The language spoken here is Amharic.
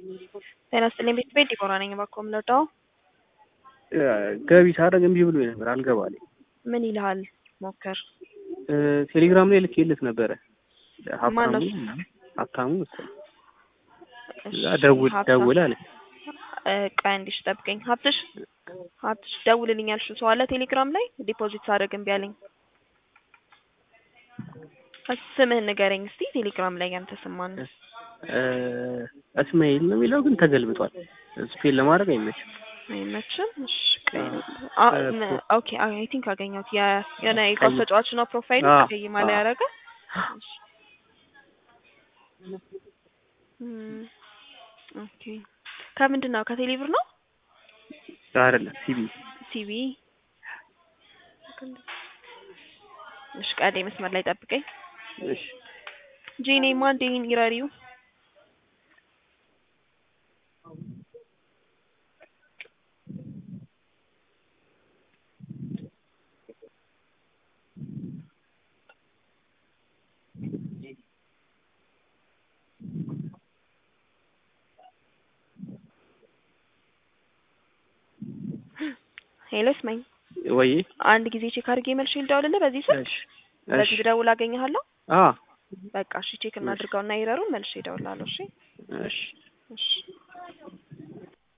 ጤና ይስጥልኝ ቤት ቤት ዲቦራ ነኝ። እባክዎ የምንወጣው ገቢ ሳደርግ እምቢ ብሎ ነበር አልገባልኝ። ምን ይልሃል? ሞክር። ቴሌግራም ላይ ልኬለት ነበረ። ማን ነው ሀብታሙ እሱ? ምናምን ሀብታሙ መሰለኝ። እሺ፣ ደውል ሀብታም። ደውል አለ። እ፣ ቆይ አንዴ እሺ፣ ጠብቀኝ። ሀብትሽ ሀብትሽ ደውልልኝ ያልሽው ሰው አለ ቴሌግራም ላይ ዲፖዚት ሳደርግ እምቢ አለኝ። ስምህን ንገረኝ እስቲ ቴሌግራም ላይ ያንተ ስም ማን ነው? እ፣ እስማኤል ነው የሚለው ግን ተገልብጧል። ስፔል ለማድረግ አይመችም። አይመችም። እሺ፣ ቆይ አ- እ፣ ም- ኦኬ አይ ቲንክ አገኘሁት። የ- የሆነ የኳስ ቀይ- ተጫዋች ነው ፕሮፋይሉ አዎ፣ ቀይ ማሊያ አዎ። ያደረገ። እሺ። እም፣ ኦኬ ከምንድን ነው? ከቴሌብር ነው? አይደለም ሲቢ ሲቢ እሺ፣ ቀዴ መስመር ላይ ጠብቀኝ። እሺ ጂኔ ማን ዴን ይራሪው ሄሎ ስማኝ፣ ወይ አንድ ጊዜ ቼክ አድርጌ መልሼ ልደውልልህ በዚህ ስልክ እሺ በዚህ እሺ ብደውል አገኘሃለሁ። አ በቃ እሺ ቼክ እናድርገውና ይረሩን መልሼ እደውላለሁ። እሺ እሺ እሺ